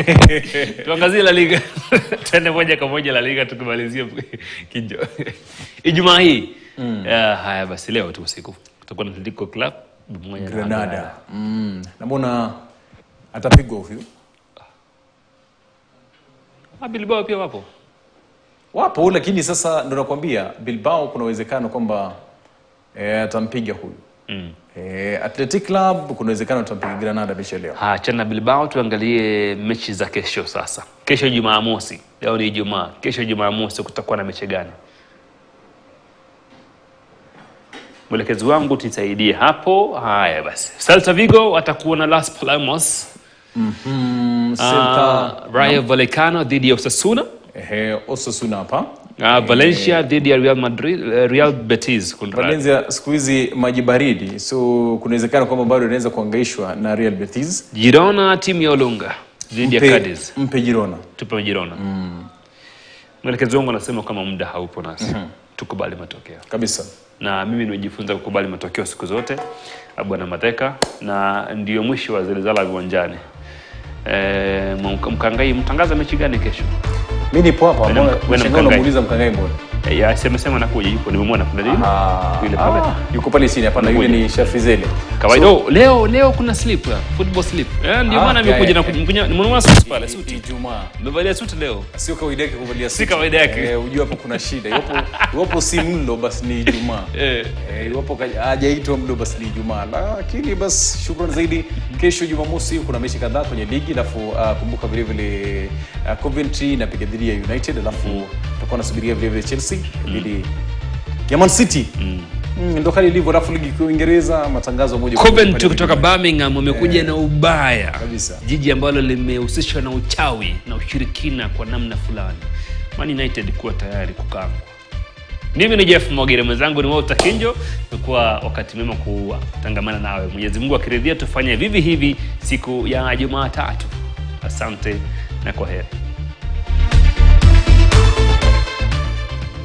tuangazie La Liga tuende moja kwa moja La Liga tukimalizie kijo Ijumaa hii Ah, haya basi leo tu usiku tutakuwa na Atletico Club pamoja na Granada. Mm. Namwona atapigwa huyu. Ah, Bilbao pia wapo Wapo lakini sasa ndo nakwambia Bilbao kuna uwezekano kwamba eh, atampiga huyu. mm. Eh, Athletic Club kuna uwezekano atampiga Granada mechi ya leo. Ha, chana Bilbao tuangalie mechi za kesho sasa. Kesho Jumamosi, leo ni Ijumaa. Kesho Jumamosi kutakuwa na mechi gani? Mwelekezi wangu tusaidie hapo. Haya basi, Celta Vigo watakuwa na Las Palmas. Mm, Uh, Celta Rayo Vallecano dhidi ya Osasuna. eh, Osasuna hapa. Uh, Valencia dhidi ya Real Madrid, uh, Real Betis. kunradhi. Valencia siku hizi maji baridi, so kuna uwezekano kwamba bado inaweza kuangaishwa na Real Betis. Girona timu ya Olunga dhidi ya Mpe, Cadiz. mpe Girona. Tupe Girona. Mwelekezi wangu anasema kama muda haupo nasi tukubali matokeo. Kabisa. na mimi nimejifunza kukubali matokeo siku zote bwana mateka na ndio mwisho wa zilizala viwanjani e, mkangai mtangaza mechi gani kesho Mimi nipo hapa, Wewe na- mbona wewe na mshangaa Mkangai. unamuuliza Mkangai mbona? e, ya sema sema nakuja yupo nimemwona kuna nini Ah, Yule pale. ah, yuko pale chini hapana, yule ni Shafizele. kawaida oh, leo leo kuna slip ya, football slip eh, ndio Ah, maana ya, nimekuja ya, na ya. kujimunya nimenunua suit pale suti Ijumaa. nimevalia suti leo Sio kawaida yake kuvalia Si suti. kawaida yake. Eh, ujue hapo kuna shida. Iwapo iwapo si mlo basi ni Ijumaa. eh. Eh, iwapo ka- hajaitwa mlo basi ni Ijumaa. Lakini basi shukrani zaidi. Kesho Jumamosi kuna mechi kadhaa kwenye ligi, alafu uh, kumbuka vile vile uh, Coventry inapiga dhidi ya United, alafu tutakuwa nasubiria vile vile Chelsea dhidi ya Man City. Mm. ndo hali ilivyo, alafu ligi kuu Uingereza matangazo moja kwa moja Coventry pale kutoka Birmingham wamekuja na ubaya Kabisa. jiji ambalo limehusishwa na uchawi na ushirikina kwa namna fulani. Man United kuwa tayari kukangwa. Mimi ni Jeff Mogere, mwenzangu ni Walter Kinjo. Imekuwa wakati mwema kutangamana nawe. Mwenyezi Mungu akiridhia, tufanye vivi hivi siku ya Jumatatu. Asante na kwa heri.